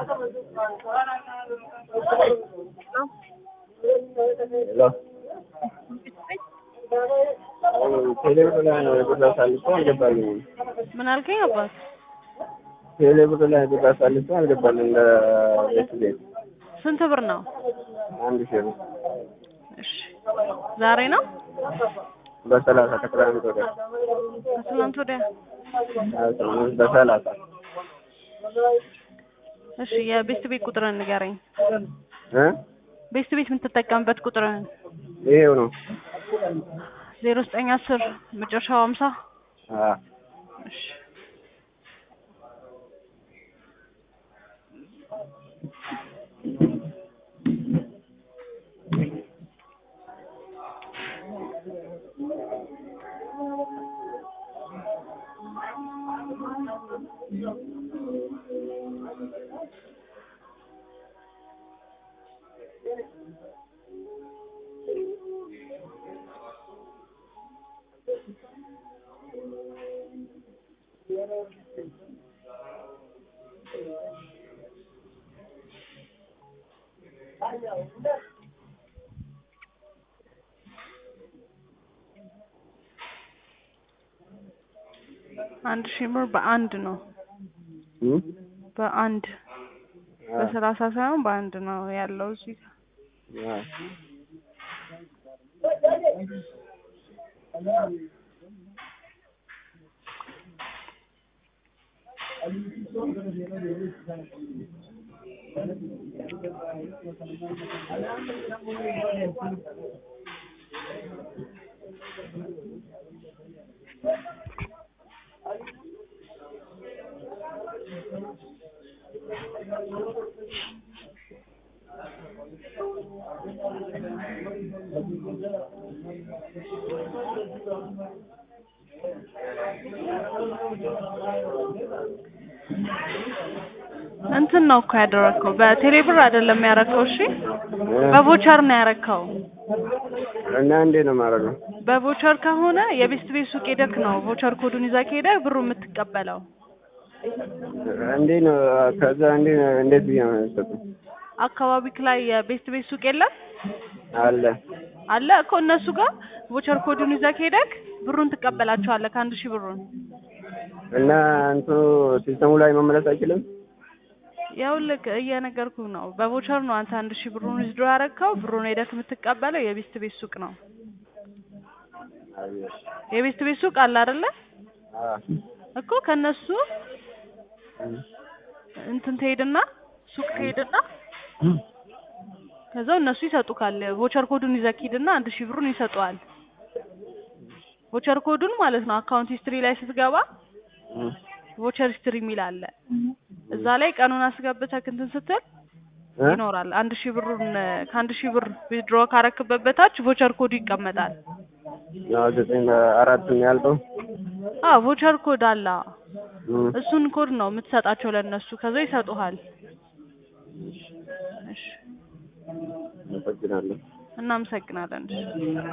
ሄሎ ቴሌብር ላይ ነው ብር አሳልፎ አልገባልኝም። ምን አልከኝ አባት? ቴሌብር ላይ ብር አሳልፎ አልገባልኝ ለቤት ቤት ስንት ብር ነው? አንድ ሺህ ብር እሺ ዛሬ ነው በሰላሳ ከትላንት ወዲያ ከትላንት ወዲያ? በሰላሳ እሺ የቤስት ቤት ቁጥርን ንገረኝ። እ ቤስት ቤት የምትጠቀምበት ቁጥርን ይሄው ነው። ዜሮ ዘጠኝ አስር መጨረሻው ሀምሳ አ እሺ አንድ ሺህ ብር በአንድ ነው እ በአንድ አ በሰላሳ ሳይሆን በአንድ ነው ያለው እዚህ ጋር። አ እንትን ነው እኮ ያደረግከው በቴሌ ብር አይደለም ያረከው። እሺ በቮቸር ነው ያረከው። እና እንዴት ነው የማደርገው? በቮቸር ከሆነ የቤስት ቤት ሱቅ ሄደክ ነው ቮቸር ኮዱን ይዛ ከሄደ ብሩ የምትቀበለው። እንዴት ነው ከዛ እንዴት ነው እንዴት ብዬ ነው የምሰጠው? አካባቢክ ላይ የቤስት ቤት ሱቅ የለም አለ አለ እኮ እነሱ ጋር ቮቸር ኮዱን ይዛ ከሄደክ ብሩን ትቀበላቸዋለህ ከአንድ ሺህ ብሩን። እና እንትኑ ሲስተሙ ላይ መመለስ አይችልም? ይኸውልህ እየነገርኩህ ነው። በቮቸር ነው አንተ አንድ ሺህ ብሩን ዊዝድሮ ያረከው። ብሩን ሄደክ የምትቀበለው የቤስት ቤት ሱቅ ነው። አየሽ የቤስት ቤት ሱቅ አለ አይደለ አ እኮ ከነሱ እንትን ትሄድና ሱቅ ትሄድና ከዛው እነሱ ይሰጡካል። ቮቸር ኮዱን ይዘህ ሂድና አንድ ሺህ ብሩን ይሰጡሃል። ቮቸር ኮዱን ማለት ነው አካውንት ሂስትሪ ላይ ስትገባ እ ቮቸር ሂስትሪ የሚል አለ። እዛ ላይ ቀኑን አስገብተህ እንትን ስትል እ ይኖራል። አንድ ሺህ ብሩን ከአንድ ሺህ ብር ዊዝድሮ ካረክበት በታች ቮቸር ኮዱ ይቀመጣል። ያው ዘጠኝ አራት ነው ያልከው? አዎ ቮቸር ኮድ አለ። እ እሱን ኮድ ነው የምትሰጣቸው ለእነሱ ከዛ ይሰጡሃል። እሺ አመሰግናለሁ። እናመሰግናለን። እሺ